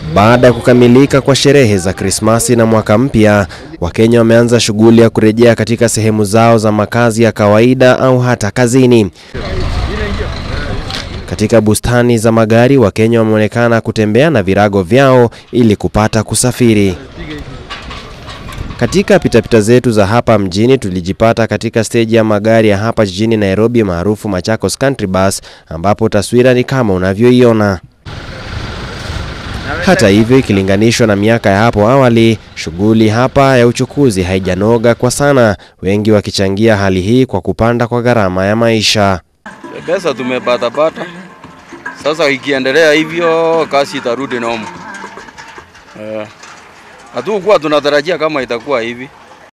Baada ya kukamilika kwa sherehe za Krismasi na mwaka mpya, Wakenya wameanza shughuli ya kurejea katika sehemu zao za makazi ya kawaida au hata kazini. Katika bustani za magari, Wakenya wameonekana kutembea na virago vyao ili kupata kusafiri. Katika pitapita zetu za hapa mjini tulijipata katika steji ya magari ya hapa jijini Nairobi maarufu Machakos Country Bus ambapo taswira ni kama unavyoiona. Hata hivyo, ikilinganishwa na miaka ya hapo awali, shughuli hapa ya uchukuzi haijanoga kwa sana, wengi wakichangia hali hii kwa kupanda kwa gharama ya maisha. Pesa tumepatapata, sasa ikiendelea hivyo kasi itarudi nomo. Eh, hatukuwa tunatarajia kama itakuwa hivi.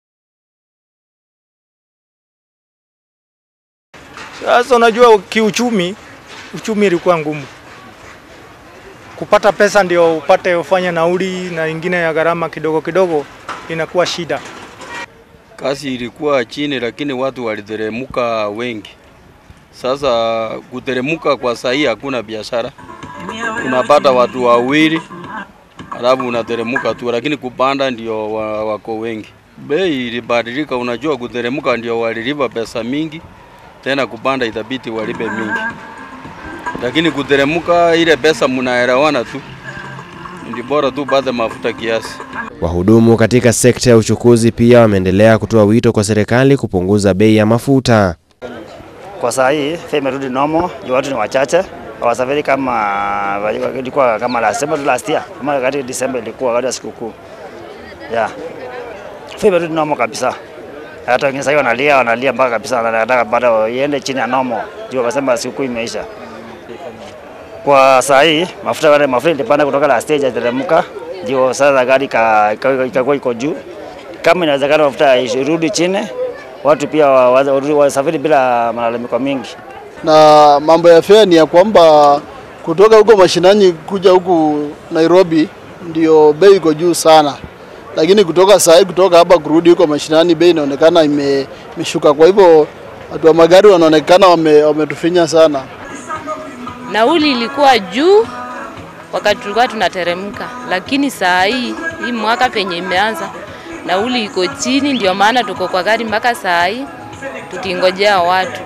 Sasa unajua kiuchumi, uchumi ilikuwa ngumu kupata pesa ndio upate ufanye nauli na ingine ya gharama kidogo kidogo, inakuwa shida. Kasi ilikuwa chini, lakini watu waliteremuka wengi. Sasa kuteremuka kwa sahii hakuna biashara, unapata watu wawili alafu unateremuka tu, lakini kupanda ndio wa- wako wengi. Bei ilibadilika, unajua kuteremuka ndio walilipa pesa mingi, tena kupanda itabidi walipe mingi, lakini kuteremuka ile pesa mnaelewana tu, ndi bora tu pate mafuta kiasi. Wahudumu katika sekta ya uchukuzi pia wameendelea kutoa wito kwa serikali kupunguza bei ya mafuta. Kwa saa hii fare imerudi normal, juu watu ni wachache hawasafiri kama ilikuwa kama last sema tu last year, kama wakati December ilikuwa wakati wa sikukuu. Yeah. Fare imerudi normal kabisa. Hata wengine sasa wanalia wanalia mpaka kabisa wanataka bado iende chini ya normal. Juu wakasema sikukuu imeisha. Kwa saa hii mafuta wale mafuta ilipanda kutoka last year itateremka. Ndio sasa gari ikakuwa iko juu. Kama inawezekana mafuta irudi chini, watu pia wa- wa- warudi- wasafiri bila malalamiko mingi. na mambo ya fare ni ya kwamba kutoka huko mashinani kuja huku Nairobi ndio bei iko juu sana, lakini kutoka saa hii kutoka hapa kurudi huko mashinani bei inaonekana ime- imeshuka. Kwa hivyo watu wa magari wanaonekana wame- wametufinya sana. Nauli ilikuwa juu wakati tulikuwa tunateremka, lakini saa hii hii mwaka penye imeanza nauli iko chini, ndio maana tuko kwa gari mpaka saa hii tukingojea watu.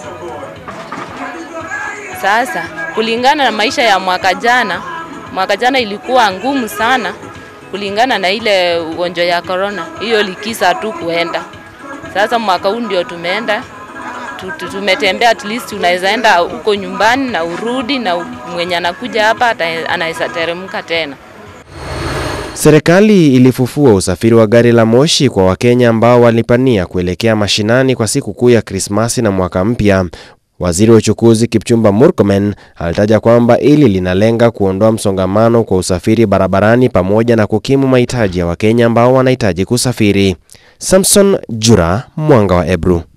Sasa kulingana na maisha ya mwaka jana, mwaka jana ilikuwa ngumu sana kulingana na ile ugonjwa ya corona, hiyo likisa tu kuenda. Sasa mwaka huu ndio tumeenda tu- tu- tumetembea, at least unaweza enda huko nyumbani na urudi, na mwenye anakuja hapa ata- anaweza teremka tena. Serikali ilifufua usafiri wa gari la moshi kwa Wakenya ambao walipania kuelekea mashinani kwa siku kuu ya Krismasi na mwaka mpya. Waziri wa uchukuzi Kipchumba Murkomen alitaja kwamba ili linalenga kuondoa msongamano kwa usafiri barabarani pamoja na kukimu mahitaji ya Wakenya ambao wanahitaji kusafiri. Samson Jura, Mwanga wa Ebru.